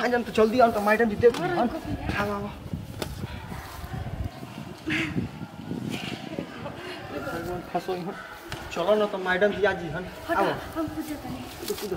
कहाँ जान तो जल्दी आउँ त मैडम जी देख हन आवा आवा भगवान फंसो हन चलो न त मैडम जी आज हन आओ हम पूछे तनी कूदो कूदो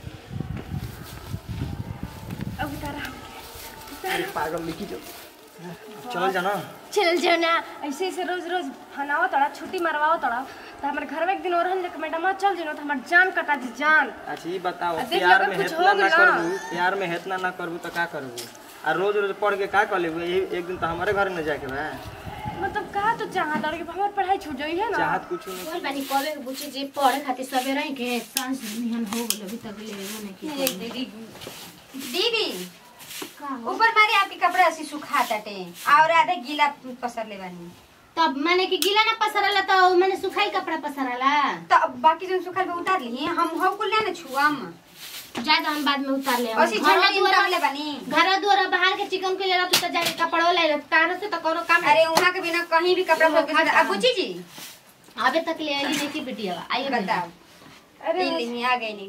अब उतारा अरे पागल लिखी जो चल जाना चल जाओ ना ऐसे ऐसे रोज रोज फनाओ तड़ा छुट्टी मरवाओ तड़ा तो हमारे घर में एक दिन और रहन लेके मैडम चल जिनो तो हमार जान कटा जी जान अच्छा ये बताओ आ, देख प्यार लो, में कुछ हेतना हो ना गया। करबू प्यार में हेतना ना करबू तो का करबू आ रोज रोज पढ़ के का कर लेबू एक एक दिन तो हमारे घर न जाके बा मतलब कहा तो चाहत और हमार पढ़ाई छूट जाई है ना चाहत कुछ नहीं बोल बानी कबे के बुची जे पढ़े खातिर सबे रही के सांस निहन हो गेल अभी तक ले नहीं की दीदी दीदी ऊपर मारे आपके कपड़ा ऐसे सुखा ताटे और आधे गीला पसर ले बानी तब माने कि गीला ना पसरला तो माने सुखाई कपड़ा पसरला तो अब बाकी जो सुखल पे उतार ली हम हम कुल ना छुआम जाए तो हम बाद में उतार ले ऐसे झगड़ा उतार ले बानी घर दुआरा बाहर के चिकन के ले रहा तू तो जाके कपड़ो ले ले तारो से तो कोनो काम अरे वहाँ के बिना कहीं भी कपड़ा धो के अब बुची जी अबे तक ले आई नहीं की बेटिया आइए बताओ अरे तीन दिन आ गई नहीं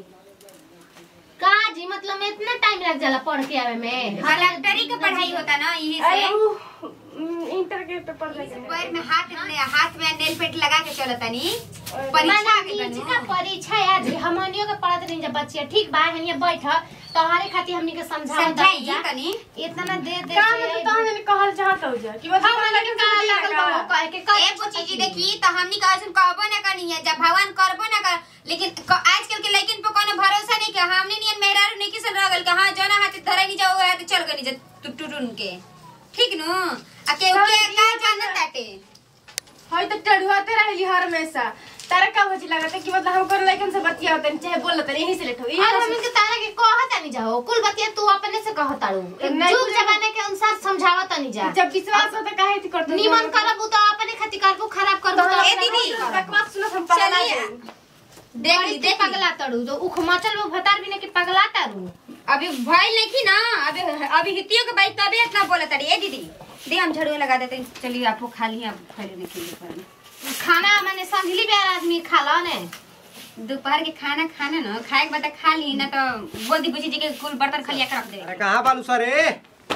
का जी मतलब में इतना टाइम लग जाला पढ़ के आवे में कलेक्टरी का पढ़ाई होता ना यही अरे से उ, उम, इंटर के पेपर लेके पैर में हाथ हाथ में नेल पेंट लगा के चलता नी परीक्षा माने आ गई बीच बनू। का परीक्षा है आज हमनियो के पढ़त नहीं जब बच्चिया ठीक बा हनिया बैठ तोहरे खातिर हमनी के समझाओ समझाई तनी इतना दे दे का के- मतलब तो हमने कहल चाहत हो जा कि बस हम लगे का लागल बा वो कहे के ए कर बुची जी देखी तो हमनी का ऐसन कहबो ना करनी है जब भगवान करबो ना कर लेकिन क- आजकल के लड़किन पे कोनो भरोसा नहीं के हमने नियन मेहरारू नहीं किसन रह गल के हां जोना हाथ धरे नहीं जाओ हाथ चल गनी जा टुटुन के ठीक नु आ के के का जानत ताटे हई तो टढ़ुआते रहली हर हमेशा तारा का होजी लागत है कि मतलब हम कर लइकन से बतिया होतन चाहे बोलत यही से लेट हो और हम के तारा के कहत नहीं जाओ कुल बतिया तू अपने से कहत आड़ू नहीं जुग तो- जमाने के अनुसार समझावत नहीं जा जब विश्वास होता काहे थी करते निमन करबू तो अपने खातिर करबू खराब करबू तो ए अपने दीदी, खातिर करबू। बकवास सुनो हम पगला चलिए जाएंगे। देख बड़ी ली तू देख ली। पगला तड़ू जो उख मचल वो भतार भी नहीं कि पगला तारू अभी भइल नहीं की ना अभी अभी हितियो के बाइक तबे इतना बोलत तारी ए दीदी दे हम झाड़ू लगा देते हैं। चलिए आपको खा लिया अब खैले नहीं खिले पर खाना मैंने संभली बेर आदमी खाला ने दोपहर के खाना खाना ना खाए के बाद खा ली ना तो बोल दी बुची जी के कुल बर्तन खलिया कर रख दे अरे कहाँ बालू सर ए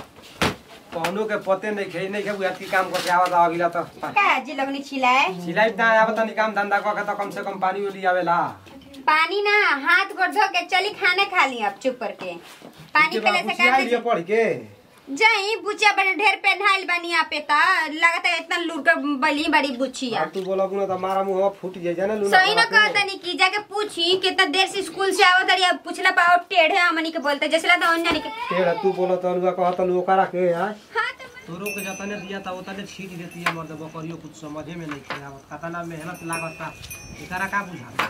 कौनो के पते नहीं खे नहीं खे बुझात की काम करके आवत आगिला तो का जी लगनी छिलाए सिलाई ना आवत नहीं काम धंधा करके तो कम से कम पानी उली आवेला पानी ना हाथ गोड़ धो के चली खाना खा ली अब चुप करके पानी पहले से सिलाई कर लिए पढ़ के जाई बुचिया बड़े ढेर पहनाइल बनी आप पे ता लगता है इतना लूट कर बली बड़ी बुचिया और तू बोला बुना तो मारा मुंह फूट जाए जाने लूना सही ना कहता नहीं की जाके पूछी कितना देर से स्कूल से आवत रही अब पूछला पा और टेढ़े हमनी के बोलते जैसे लगता अन्य नहीं के तेरा तू बोला तो अलुआ कहत लू ओकरा के यार हाँ तो तोरो के जतने दिया था उतने छीट देती है मर्द बकरियो कुछ समझे में नहीं खे आवत कतना मेहनत लागत था एकरा का बुझाता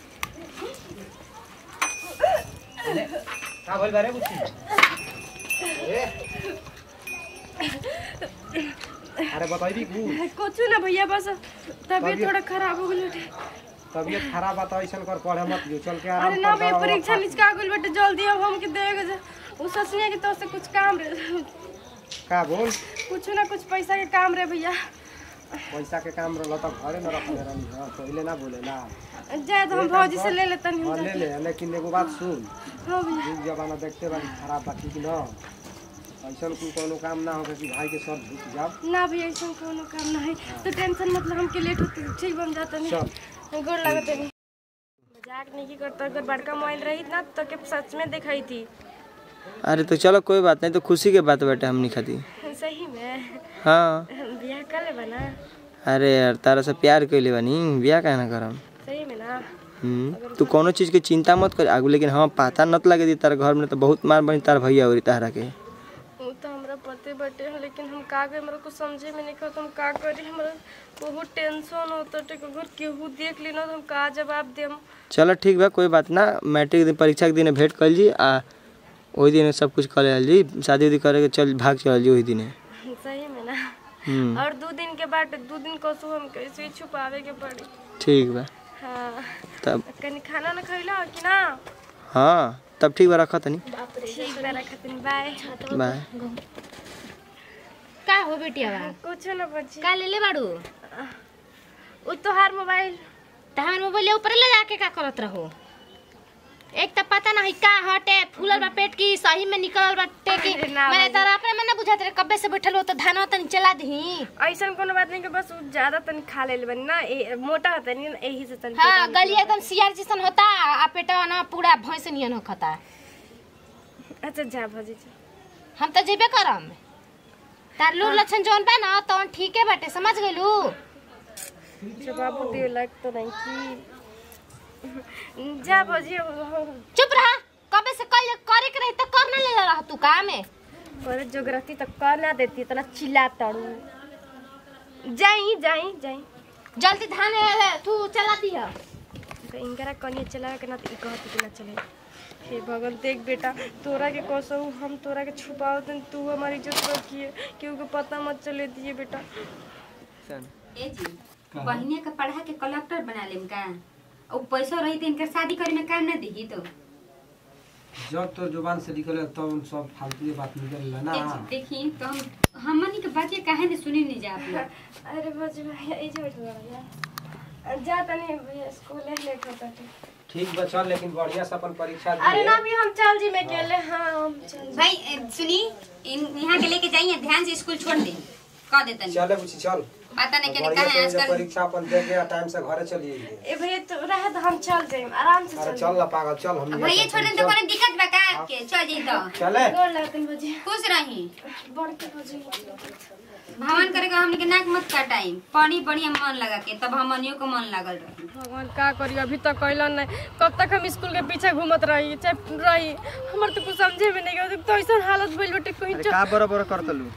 ले, का बोल बारे बुझी ए? अरे बताइबी कुछ कुछ ना भैया बस तबीयत तबीयत- थोड़ा खराब हो गई तबियत खराब बा तो ऐसा कर पढ़े मत जो चल के आराम अरे ना कर भैया दवा परीक्षा खा के। निचका गइल बेटे जल्दी अब हमके देगा जा उ ससुनिया के तो से कुछ काम रे का बोल कुछ ना कुछ पैसा के काम रे भैया पैसा के काम रहल तो घरे न रखले रहनी है पहले ना बोलेला जाए तो हम भौजी से ले लेते हाँ ले नहीं ले लेकिन एगो बात सुन हाँ भैया युग जमाना देखते बारी खराब बा ठीक न ऐसा कोई कोनो काम ना होगा कि भाई के सर झुक जाओ ना भैया ऐसा कोनो काम ना है तो टेंशन मतलब हमके लेट होती ठीक बन जाता नहीं चल गोड़ लगते नहीं मजाक नहीं की करता अगर बड़का मोबाइल रही ना तो के सच में दिखाई थी अरे तो चलो कोई बात नहीं तो खुशी के बात बेटे हमनी खाती सही में हाँ बियाह कर ले बना अरे यार तारा से प्यार कैले बानी बियाह काहे ना करम सही में ना हम्म, तू कोनो चीज के चिंता मत कर आगू लेकिन हाँ पता नत लगे दी तारा घर में तो बहुत मार बनी तार भैया और तारा के वो तो हमरा पते बटे हैं लेकिन हम का करे हमरा कुछ समझे में नहीं कर हम का करी हमरा बहुत टेंशन होता टे अगर केहू देख ली ना तो हम का जवाब देम चलो ठीक बा कोई बात ना मैट्रिक दिन परीक्षा के दिन भेंट कर जी आ वही दिन सब कुछ कर जी शादी उदी करे के चल भाग चल जी वही दिन सही में ना हम्म और दो दिन के बाद दो दिन कसो हम कैसे छुपावे के पड़ी ठीक बा हाँ तब कनी खाना ना खैला हो कि ना हाँ तब ठीक बा रखा तनी ठीक बा रखतनी बाय बाय का हो बेटिया बा कुछ ना बची का ले ले बाड़ू वो तोहार मोबाइल त हमर मोबाइल ऊपर ले जाके का करत रहो एक तो पता नहीं का हटे फूलल बा पेट की सही में निकलल बाटे की अरे ना मैंने भाई। तो अपने में ना बुझात रहे कब्बे से बैठल हो तो धानवा तनी चला दी ऐसा कोनो बात नहीं कि बस उ ज्यादा तनी खा ले बनी ना ए, मोटा होता नहीं यही से तनी हाँ पेट में- गली एकदम सियार जैसन होता आ पेटवा ना पूरा भैंस नियन होखता अच्छा जा भजी जा हम तो जेबे करम तार लूर लक्षण जौन बा ना तो ठीके बाटे समझ गइलू जवाब दे लग तो नहीं कि जा भजी चुप रहा कबे से कल करे के रही तो कर ना ले रहा तू काम में पर जोग्राफी तक कर ना देती इतना चिल्ला तड़ू जाई जाई जाई जल्दी धान ले- तू चला दिया तो इनकरा कनिया चला के ना तो ई कहती कि ना चले हे भगवान देख बेटा तोरा के कसो हम तोरा के छुपाओ तन तू हमारी इज्जत रखिए क्यों के पता मत चले दिए बेटा ए जी बहिनिया के पढ़ा के कलेक्टर बना लेम का ओ पैसा रही तो इनकर शादी करे में काम ना दिही तो जब तो जुबान से निकले तब सब फालतू बात निकल ना ए जी, देखी तो हम हमनी के बात ये काहे ने सुनी नहीं जा आप लोग अरे भजी भैया ई जो बैठा जा तनी भैया स्कूल है लेट होता है ठीक बा चल लेकिन बढ़िया से अपन परीक्षा अरे दिए ना भी हम चल जी मैं अकेले हाँ हम चल भाई ए, सुनी इन यहाँ के लेके जाइए ध्यान से स्कूल छोड़ दे कह देता नहीं चले कुछ चल पता नहीं के बढ़िया कहा से जब आजकल परीक्षा अपन दे के टाइम से घरे चलिए ए भैया तो रहे तो हम चल जाए आराम से अरे चल चल ना पागल चल हम भैया छोड़ दे तो कोनो दिक्कत बा का आपके चल जाई तो चले गोर लगते भजी खुश रही बढ़ के भजी भवन करे का हमनी के नाक मत काटाई पढ़ी बढ़िया मन लगा के तब हमनियो को मन लागल रही भगवान का करी अभी तक कैलन नहीं कब तक हम स्कूल के पीछे घूमत रही चाहे रही हमर तो कुछ समझे में नहीं गयो तो ऐसा हालत भइल बेटे कहीं अरे का बराबर करतलू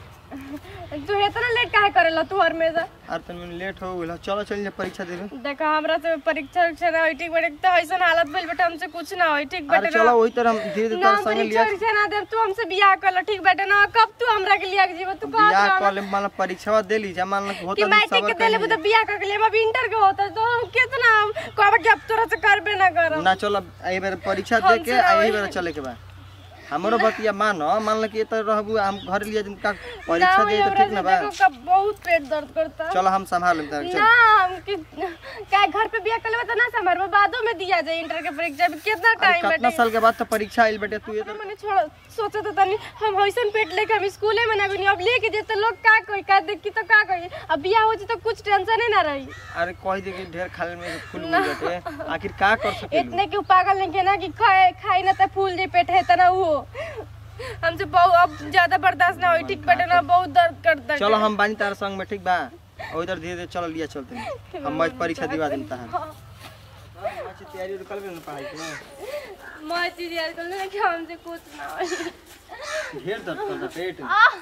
तू इतना लेट काहे करेला तू हमेशा अरे तनी लेट हो गेल चलो चल जा परीक्षा दे देखा हमरा से परीक्षा उरीक्षा ना होई ठीक बेटे तो ऐसा हालत भइल बेटे हमसे कुछ ना होई ठीक अरे बेटे चलो ना वही तरह हम धीरे धीरे ना तोरा संगे परीक्षा लिया उरीक्षा ना दे तू हमसे बियाह कर ठीक बेटे ना कब तू हमरा के लिया के जीव तू कह बियाह कर ले मान लो परीक्षा दे ली जा मान लो कि होता नहीं मैट्रिक सबर के देले कर तो बियाह कर ले अब इंटर के होता तो हम कितना कब जब तोरा से करबे ना करम ना चलो एही बेर परीक्षा दे हमसे के ना आ यही होई। बेर चले के बा हमरो बतिया मानो मान लो कि ये तो रहबू हम घर लिया जिनका ना परीक्षा होई दे तो हमरा ठीक से ना बा देखो कब बहुत पेट दर्द करता चलो हम संभाल लेते हैं ना चल हम कि क्या घर पे बियाह कर लेबे तो ना समझ बादो में दिया जाए इंटर के परीक्षा में कितना अरे टाइम कितना बैठे साल के बाद तो परीक्षा आइल बेटे तू ये तो मैंने छोड़ सोचा तो तनी हम हइसन पेट लेके हम स्कूले में ना गनी अब लेके जे तो लोग का कोई का देखी तो का कही अब बियाह हो जी तो कुछ टेंशन ही ना रही अरे कह दे कि ढेर खाले में फूल उड़ जाते आखिर का कर सकेलू इतने क्यों पागल नहीं के ना कि खाए खाई ना तो फूल जे पेट है तना वो हमसे बहुत अब ज्यादा बर्दाश्त ना होई ठीक बेटे ना बहुत दर्द करता है चलो हम बानी तार संग में ठीक बा और इधर धीरे धीरे चलो लिया चलते हैं हम आज परीक्षा दिवा दिन तार अच्छी तैयारी कर लेना पढ़ाई की ना मैं चीज याद कर लेना कि हमसे कुछ ना होई ढेर दर्द करता पेट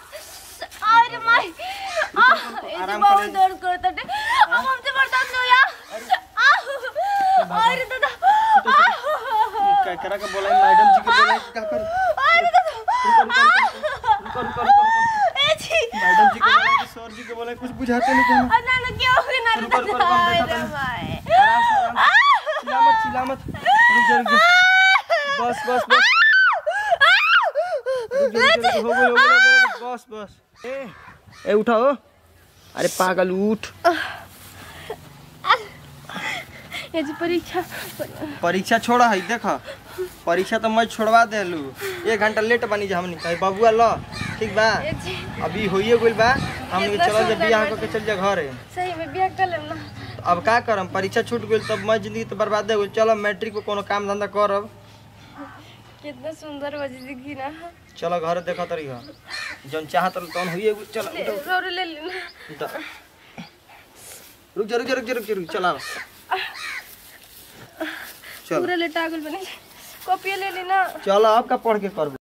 अरे माय ये आराम बहुत करे। दर्द करता है अब हमसे बर्दाश्त नहीं होया अरे दादा क्या करा के बोला मैडम जी के बोला कि क्या कर अरे दादा रुको रुको रुको रुको ए जी मैडम जी के बोला कि सर जी के बोला कुछ बुझाते नहीं क्या ना ना क्या हो गया ना रुको, रुको, रुको, हम देखा अरे था। माय आराम से आराम से। चिल्ला मत चिल्ला मत रुक जा रुक जा बस बस बस रुक जा, रुक जा, हो गई हो गई, हो गई बस बस ए ए उठाओ अरे पागल उठ ये जी परीक्षा परीक्षा छोड़ा है देख परीक्षा तो मैं छोड़वा देलू एक घंटा लेट बनी जा हमनी कहे बबुआ लो ठीक बा ये जी अभी होइए गइल बा हमनी के इतना चल जा सुंदर बियाह बाटे। करके चल जा घरे सही में बियाह कर लेना अब का करम परीक्षा छूट गइल तब मैं जिंदगी तो बर्बाद हो गइल चलो मैट्रिक पे कोनो काम धंधा करब कितना सुंदर बजी दिखी ना चलो घर देखा तरी हो जौन चाहत रह तौन होइए गइल। चलो ले उठो, रो ले लेना उठो। रुक जा रुक जा रुक जा रुक जा रुक जा, चल आओ चल पूरा लेटा गुल बने कॉपी ले लेना चलो अब का पढ़ के करब